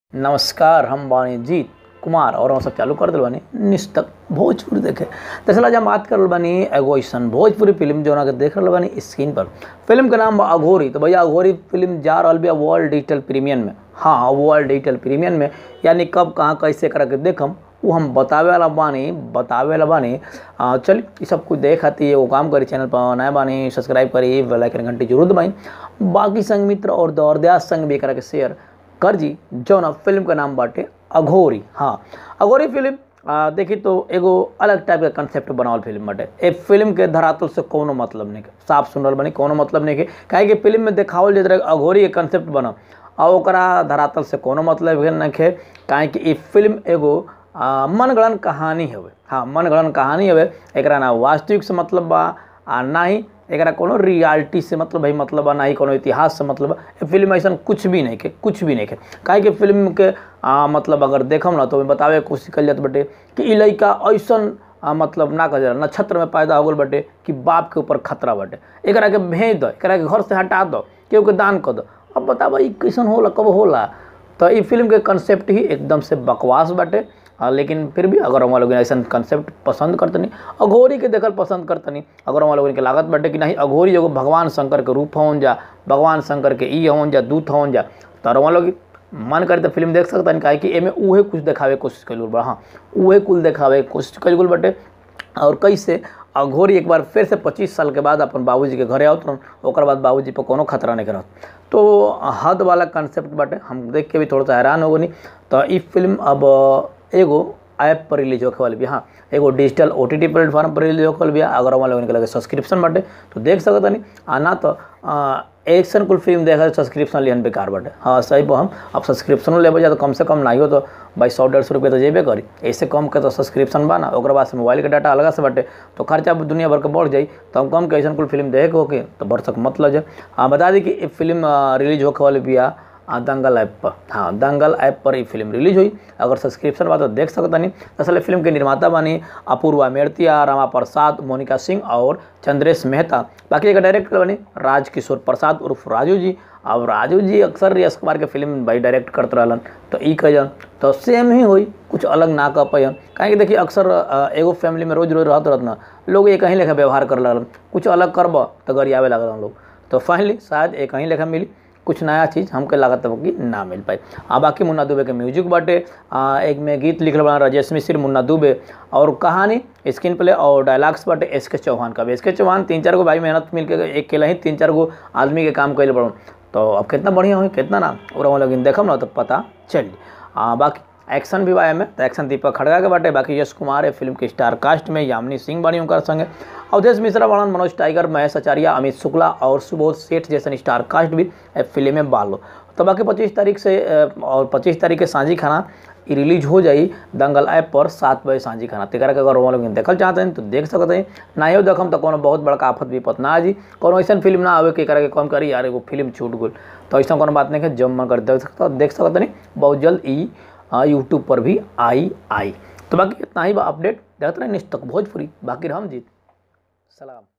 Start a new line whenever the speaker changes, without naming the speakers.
नमस्कार हम बानी जीत कुमार और हम सब चालू कर दिल बानी निस्तक भोजपुरी देखे दरअसल आज हम बात कर रहल बानी एगो ऐसन भोजपुरी फिल्म जो के देख रहल बानी स्क्रीन पर फिल्म के नाम बा अघोरी तो भैया अघोरी फिल्म जा रहल बा वर्ल्ड डिजिटल प्रीमियम में हाँ वर्ल्ड डिजिटल प्रीमियम में यानी कब कहाँ कैसे करा के देखम वो हम बतावे वाला बानी बतावे वाला बानी आ, चल ये सब कुछ देख खाती एगो काम करी चैनल पर नया बानी सब्सक्राइब करी बेल आइकन घंटी जरूर दबाई बाकी संग मित्र और दौरदयास संग भी करा के शेयर कर जी जौन फिल्म का नाम बाटे अघोरी हाँ अघोरी फिल्म आ, देखी तो एगो अलग टाइप के कंसेप्ट बनावल फिल्म बाटे ए फिल्म के धरातल से कोनो मतलब नहीं के साफ सुन रहल बनी कोनो मतलब नहीं के काहे कि फिल्म में देखावल जात रहे अघोरी के कंसेप्ट बनल आ ओकरा धरातल से कोनो मतलब भेल नहीं के काहे कि ई फिल्म एगो आ, मनगढ़ंत कहानी हवे हाँ मनगढ़ंत कहानी हवे एकरा ना वास्तविक से मतलब बा आ ना ही एकरा कोनो रियलिटी से मतलब भाई मतलब बा ना ही कोनो इतिहास से मतलब बा ए फिल्म ऐसा कुछ भी नहीं के कुछ भी नहीं के काहे कि फिल्म के आ, मतलब अगर देखम ना तो बतावे के कोशिश कल जात बटे कि ई लइका ऐसन आ, मतलब ना कह जाला नक्षत्र में पैदा हो गल बटे कि बाप के ऊपर खतरा बटे एकरा के भेज दो एकरा के घर से हटा दो केहू के दान कर दो अब बताबा ई कैसन होला कब होला तो ई फिल्म के कंसेप्ट ही एकदम से बकवास बाटे हाँ लेकिन फिर भी अगर हम लोग ऐसा कंसेप्ट पसंद करतनी अघोरी के देखल पसंद करतनी अगर हम लोगन के लागत बाटे कि नहीं अघोरी एगो भगवान शंकर के रूप होन जा भगवान शंकर के ई होन जा दूत होन जा तो हम लोग मन करे तो फिल्म देख सकता काहे कि एमे उहे कुछ देखावे के कोशिश कल बा हाँ उहे कुल देखावे के कोशिश कल गल बाटे और कैसे अघोरी एक बार फिर से पच्चीस साल के बाद अपन बाबूजी के घरे आवत रहन ओकर बाद बाबूजी पर कोनो खतरा नहीं करत तो हद वाला कंसेप्ट बाटे हम देख के भी थोड़ा सा हैरान हो गनी तो ई फिल्म अब एगो ऐप पर रिलीज होखे वाली भी हाँ एगो digital O T T platform पर रिलीज होखे वाली भी अगर हमारे लोगन के लगे सब्सक्रिप्शन बाटे तो देख सकत नहीं आ ना तो एक्शन कुल फिल्म देखा सब्सक्रिप्शन लिहन बेकार बाटे हाँ सही पर हम अब सब्सक्रिप्शन लेबे जा तो कम से कम नहीं हो तो भाई सौ डेढ़ सौ रुपये तो जेबे करी ऐसे कम के तो सब्सक्रिप्शन बा ना ओकर बाद से मोबाइल के डाटा अलग से बाटे तो खर्चा दुनिया भर के बढ़ जाई तो हम कम के ऐसा कुल फिल्म देखे होके तो भरसक मत लग जाए हाँ बता दी कि फिल्म रिलीज होखे वाली बिया दंगल ऐप पर हाँ दंगल ऐप पर ये फिल्म रिलीज हुई अगर सब्सक्रिप्शन बा तो देख सकता नहीं दरअसल फिल्म के निर्माता बानी अपूर्वा मेड़तिया रामा प्रसाद मोनिका सिंह और चंद्रेश मेहता बाकी एक डायरेक्टर बनी राज किशोर प्रसाद उर्फ राजू जी अब राजू जी अक्सर यश कुमार के फिल्म भाई डायरेक्ट करते रहलन तो ई कहन तो सेम ही हुई कुछ अलग ना कह पान काहे कि देखिए अक्सर एगो फैमिली में रोज रोज रहते रहत ना लोग एक ही लेखा व्यवहार कर लगलन कुछ अलग करब तो गरियावे लगल लोग तो फाइनली शायद एक ही लेखा मिली कुछ नया चीज़ हमके लागत है कि ना मिल पाई आ बाकी मुन्ना दुबे के म्यूजिक बाटे आ, एक में गीत लिखल बना राजेश मिश्र मुन्ना दुबे और कहानी स्क्रीन प्ले और डायलॉग्स बाटे एस के चौहान का भी एस के चौहान तीन चार गो भाई मेहनत मिल के एक केला ही तीन चार गो आदमी के काम कैले पड़ो तो अब कितना बढ़िया हुई कितना ना और हम लोग देखम ना तो पता चली बाकी एक्शन भी बा में तो एक्शन दीपक खड़गा के बाटे बाकी यश कुमार है फिल्म के स्टार कास्ट में यामिनी सिंह बनी उनकर संगे अवधेश मिश्रा बड़न मनोज टाइगर महेश आचार्य अमित शुक्ला और सुबोध सेठ जैसे स्टार कास्ट भी फिल्म में बालो तो बाकी पच्चीस तारीख से और पच्चीस तारीख के सांझी खाना रिलीज हो जाई दंगल ऐप पर सात बजे सांझी खाना तेकरा के अगर वो लोग देखल चाहते हैं तो देख सकते हैं ना ही देखम तो कोनो बहुत बड़का आफत विपत ना आ जी कोनो ऐसा फिल्म ना आवे के करा के कम करी यार एगो फिल्म छूट गल तो ऐसा कोनो बात नहीं है जब मन कर देख सकता देख सकते नहीं बहुत जल्द ई यूट्यूब पर भी आई आई तो बाकी इतना ही अपडेट देखते रहे निश्चित भोजपुरी बाकी हम जीत सलाम